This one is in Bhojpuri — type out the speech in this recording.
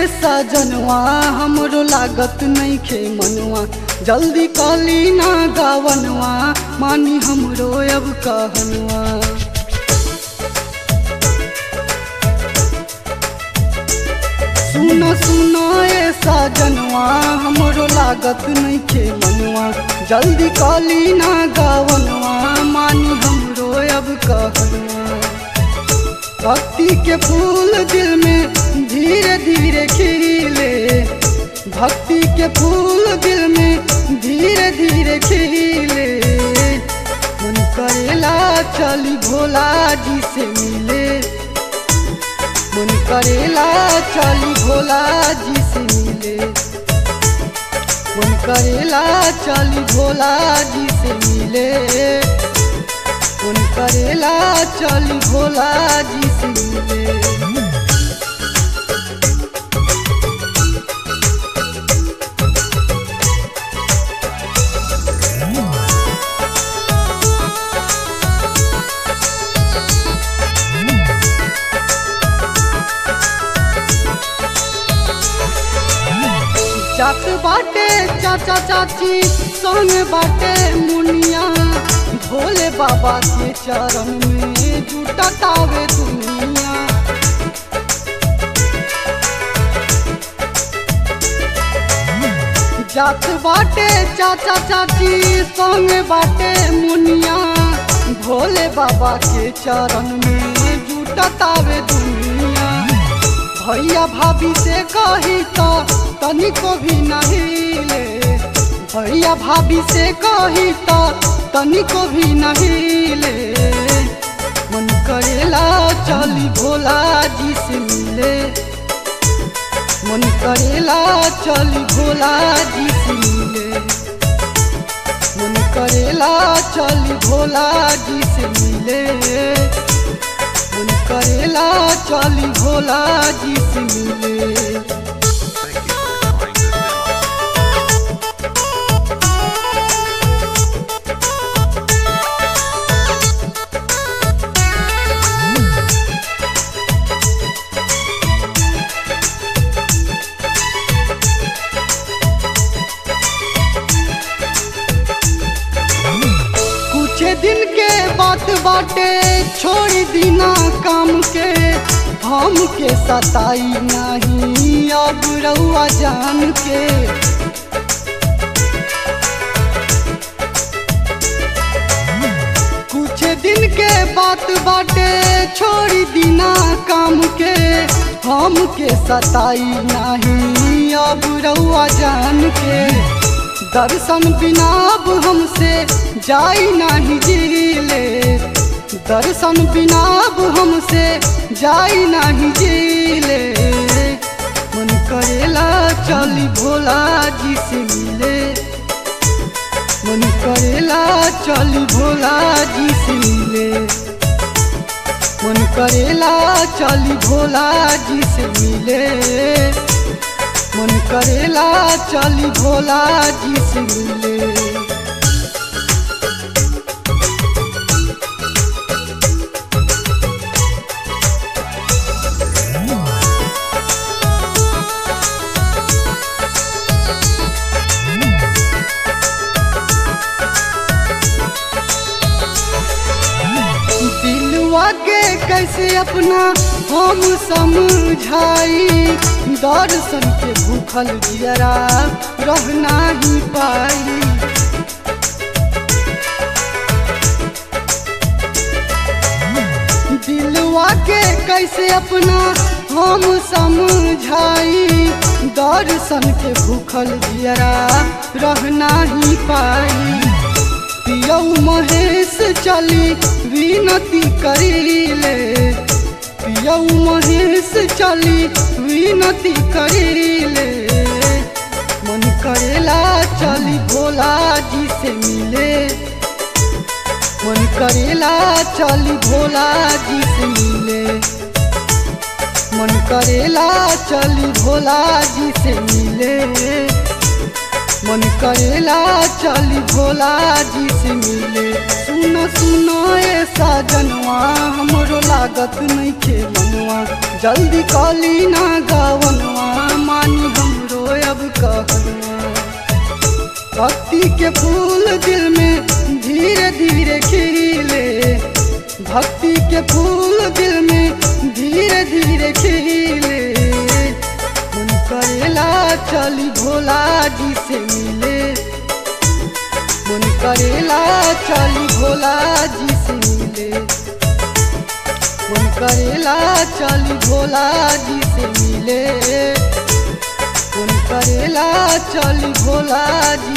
सजनवा हमरो लागत नहीं खे मनवा जल्दी कली ना गावनवा मानी हमरो अब कहनवा सुनो सुनो ए सजनवा हमरो लागत नहीं खे मनवा जल्दी कली ना गावनवा मानी हमरो अब कहनवा भक्ति के फूल दिल में धीरे धीरे खिले भक्ति के फूल दिल में धीरे धीरे खिले मन करेला चली भोला जी से मिले मन करेला चली भोला जी से मिले मन करेला चली भोला जी से मिले मन करेला चली भोला जी से मिले जात बाटे चाचा चाची संग बाटे मुनिया भोले बाबा के चरण में जुटतावे दुनिया जात बाटे चाचा चाची संग बाटे मुनिया भोले बाबा के चरण में जुटतावे दुनिया भैया भाभी से कही तो तनिको भी नहीं ले भैया भाभी से कही तो तनिको भी नहीं ले मन करेला चली भोला जी से मिले मन करेला चली भोला जी से मिले मन करेला चली भोला जी से मिले मन करेला चली भोला जी से मिले Thank you for calling this demo. कुछ दिन के बात बाटे छोड़ दीना काम के हम के सताई नहीं अब रउआ जान के कुछ दिन के बात बाटे छोड़ दीना काम के हम के सताई नहीं अब रउआ जान के दर्शन बिना अब हमसे जाई नहीं जिले दर्शन बिना अब हमसे जाई नहीं जिले मन करेला चली भोला जी से मिले मन करेला चली भोला जी से मिले मन करेला चली भोला जी से मिले मन करेला चली भोला जी से मिले दिलवा के कैसे अपना हम समझाई दर्शन के भूखल जियरा रह नहीं पाई दिलवा के कैसे अपना हम समझाई दर्शन के भूखल जियरा रह नहीं पाई पियौ महेश चली विनती करीले पियौ महेश चली विनती करीले मन करेला चली भोला जी से मिले मन करेला चली भोला जी से मिले मन करेला चली भोला जी से मिले मन करेला चली भोला जी से मिले सुनो सुनो ए साजनवा हमरो लागत नहीं खे मनवा सजनवा जल्दी कली ना गावनवा मानी हमरो अब कहनवा भक्ति के फूल दिल में धीरे धीरे खिले भक्ति के फूल दिल में धीरे धीरे खिले मन करेला चली भोला जी से मिले मन करेला चली भोला जी से मिले मन करेला चली भोला जी से मिले मन करेला चली भोला जी